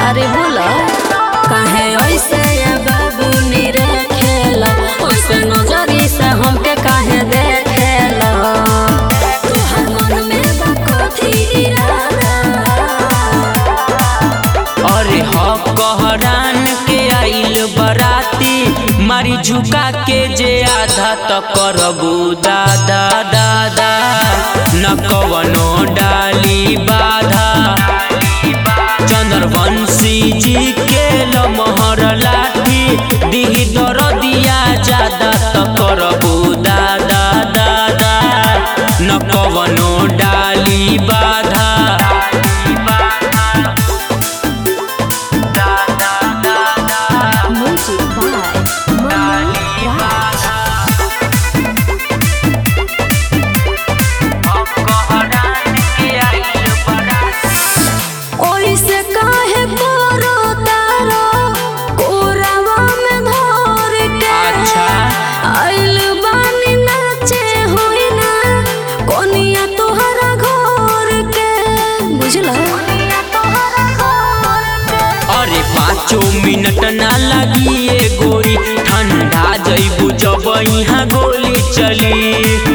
अरे बोला काहे ऐसे ये बाबू निरे खेला ओइसे नजरी से हमके काहे देखेला तोहर मन में बा कथी इरादा अरे ह कहरान के आइल बराती मारी झुका के जे आधा त करबू दादा दादा न कवनो डाली बाधा चंद्रवंशी जी के लमहर लाठी दिही दर दिया ज्यादा त करबू दादा दादा न कवनो डाली बाधा Music by Manu Raj. ओइसे काहे करो तारो कोरावा में धर के अच्छा। आइल बानी नाचे होई ना कोनिया तोहरा घर के बुझला कोनिया तोहरा घर के अरे पाँचो मिनट ना लगी ये गोरी ठंडा जईबू जब यहाँ गोली चली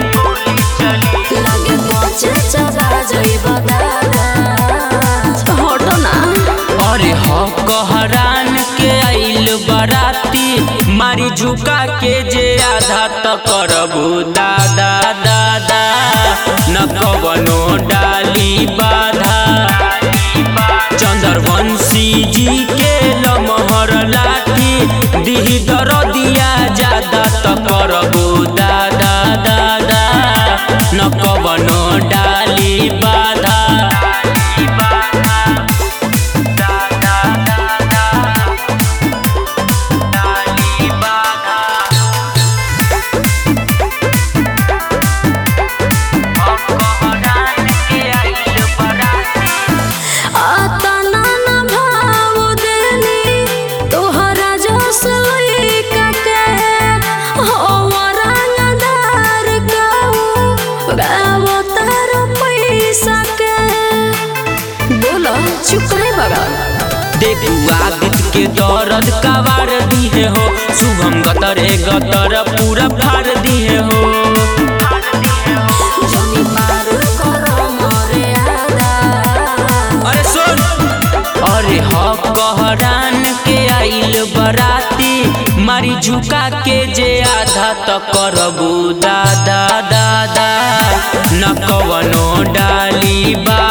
लगे पहुंचे चला जइबा दादा हटो ना अरे ह कहरान के आइल बराती मारी झुका के जे आधा त करबू दादा दादा न कवनो डाली बाधा चंद्रवंशी जी के लमहर लाठी दिही दर दिया ज्यादा त करबू दादा दादा न कवनो डाली बाधा आता ना ना भाव देनी तोहरा जस लइका के हो रंगदार कहू गाव तार पैसा के बोलो चुप रे बगा देखू आदित्य के दर्द कबार दिए हो शुभम गतरे गतर पूरा फाड़ दिए हो जनी पार करो मोरे आदा अरे सुन अरे ह कहरान के आइल बराती मारी झुका के जे आधा त करबू दादा दादा न कवनो डाली बा